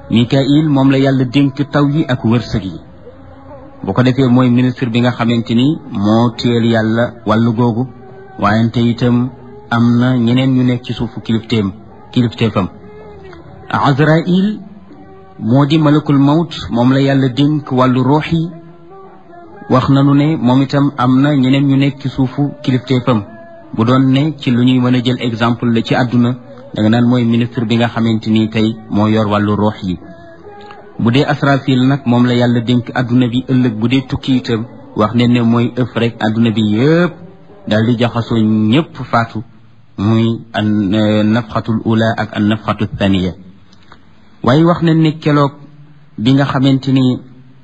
Mikail moom la yàlla dénk taw yi ak wërsëg yi bu ko defee mooy ministre bi nga xamante ni moo téyel yàlla wàllu googu waayante itam am na ñeneen ñu nekk ci suufu kilifteem kilifteefam Azrail moo di malakul mawt moom la yàlla dénk wàllu ruux yi wax nanu ne moom itam am na ñeneen ñu nekk ci suufu kilifteefam bu doon ne ci lu ñuy mën a jël exemple la ci àdduna da nga naan mooy ministre bi nga xamante ni tey moo yor wàllu ruux yi bu dee asrafil nag moom la yàlla dénk àdduna bi ëllëg bu dee tukki itam wax ne ne mooy ëf rek àdduna bi yëpp daal di jaxasoo ñëpp faatu muy an nafxatul ula ak an nafxatu thaniya waaye wax ne ne keloog bi nga xamante ni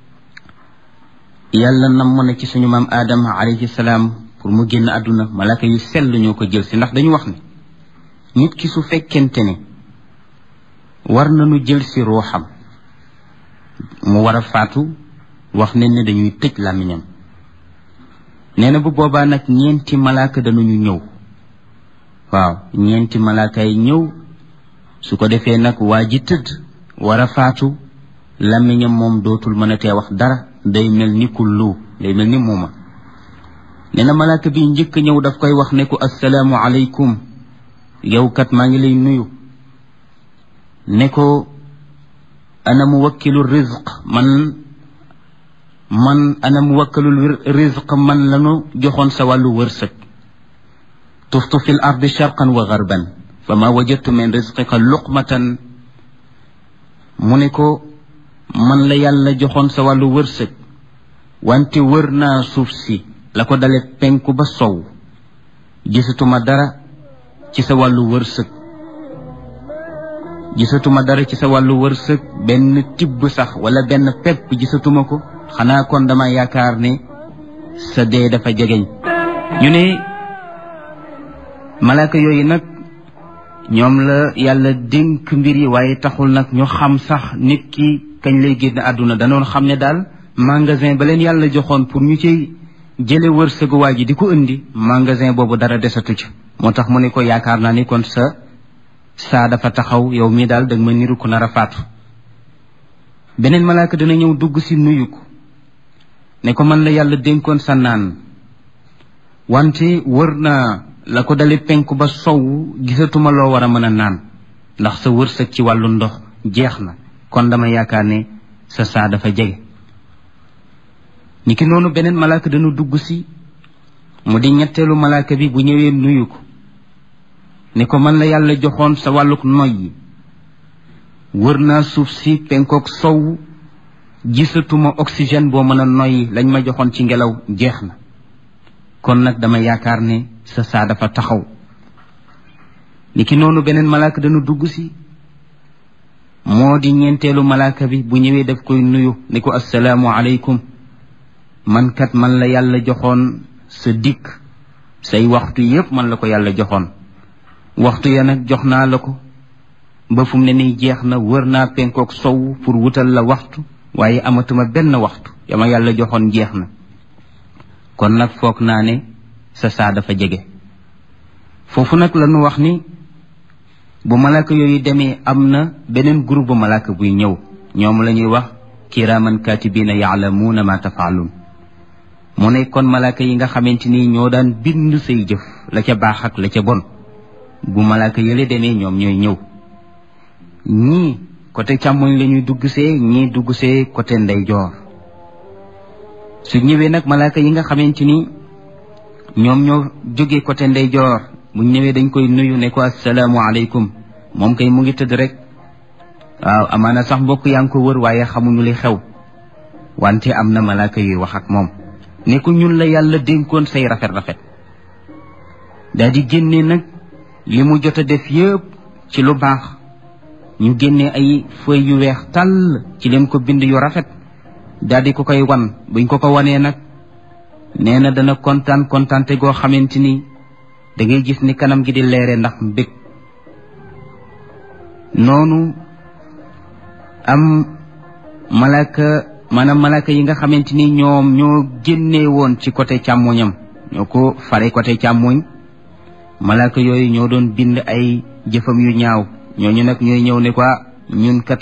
yàlla namm na ci suñu maam aadama alayhi salaam pour mu génn àdduna malaka yu sell ñoo ko jël si ndax dañu wax ne nit ki su fekkente ne war nañu jël si ruuxam mu war a faatu wax ne ne dañuy tëj làmmiñam nee na bu boobaa nag ñeenti malaaka danañu ñëw waaw ñeenti malaaka yi ñëw su ko defee nag waa ji tëdd war a faatu làmmiñam moom dootul mën a tee wax dara day mel ni kullu day mel ni muuma nee na malaaka bi njëkk ñëw daf koy wax ne ko assalaamu aleykum yow kat maa ngi lay nuyu ne ko ana muwakkilu rizq man man ana muwakkilu rizq man lanu joxoon sa wàllu wërsëg tuftu fi l ardi sharqan wa garban fa ma wajadtu min rizqika luqmatan mu ne ko man la yàlla joxoon sa wàllu wërsëg wante wër naa suuf si la ko dale penku ba sow gisatuma dara ci sa wàllu wërsëg gisatuma dara ci sa wàllu wërsëg benn tibb sax wala benn pepp gisatuma ko xanaa kon dama yaakaar ne sa dee dafa jegeñ ñu ne malaaka yooyu nag ñoom la yàlla dénk mbir yi waaye taxul nag ñu xam sax nit ki kañ lay génn àdduna danoon xam ne daal magasin ba leen yàlla joxoon pour ñu ci jële wërsëgu waa ji di ko indi magasin boobu dara desatu ci moo tax mu ne ko yaakaar naa ni kon sa saa dafa taxaw yow mii daal danga ma niru ku nar a faatu beneen malaaka dana ñëw dugg si nuyu ko ne ko man la yàlla dénkoon sa naan wante wër naa la ko dale penku ba sow gisatuma loo war a mën a naan ndax sa wërsëg ci wàllu ndox jeex na kon dama yaakaar ne sa saa dafa jege niki noonu beneen malaaka dana dugg si mu di ñetteelu malaaka bi bu ñëwee nuyu ko ni ko man la yàlla joxoon sa wàlluk noyyi wër naa suuf si penkook sow gisatuma oxygène boo mën a noyyi lañ ma joxoon ci ngelaw jeex na kon nag dama yaakaar ne sa saa dafa taxaw niki noonu beneen malaaka dana dugg si moo di ñeenteelu malaaka bi bu ñëwee daf koy nuyu ni ko assalaamu aleykum man kat man la yàlla joxoon sa dikk say waxtu yépp man la ko yàlla joxoon waxtu ya nag jox naa la ko ba fu mu ne nii jeex na wër naa penkook sow pour wutal la waxtu waaye amatuma benn waxtu yama yàlla joxoon jeex na kon nag foog naa ne sa saa dafa jege foofu nag la ñu wax ni bu malaaka yooyu demee am na beneen groupe bu malaaka buy ñëw ñoom la ñuy wax kiraaman kaatibiina yaalamuuna ma tafaaluun mu ne kon malaaka yi nga xamante ni ñoo daan bind say jëf la ca baax ak la ca bon bu malaaka yële demee ñoom ñooy ñëw ñii côté càmmoñ la ñuy dugg see ñii dugg see côté ndeyjoor su ñëwee nag malaaka yi nga xamante ni ñoom ñoo jógee côté ndeyjoor bu ñëwee dañ koy nuyu ne ko assalaamu aleykum moom kay mu ngi tëdd rek waaw amaana sax mbokk yaa ngi ko wër waaye xamuñu li xew wante am na malaaka yuy wax ak moom ne ko ñun la yàlla dénkoon say rafet rafet daa di génne nag li mu jot a def yëpp ci lu baax ñu génne ay feuilles yu weex tàll ci leen ko bind yu rafet daal di ko koy wan buñ ko ko wanee nag nee na dana kontaan kontaante goo xamante ni da ngay gis ni kanam gi di leere ndax mbég noonu am malaka maanaam malaka yi nga xamante ni ñoom ñoo génnee woon ci côté càmmoñam ñoo ko fare côté càmmoñ malaka yooyu ñoo doon bind ay jëfam yu ñaaw ñooñu nag ñooy ñëw ne quoi ñun kat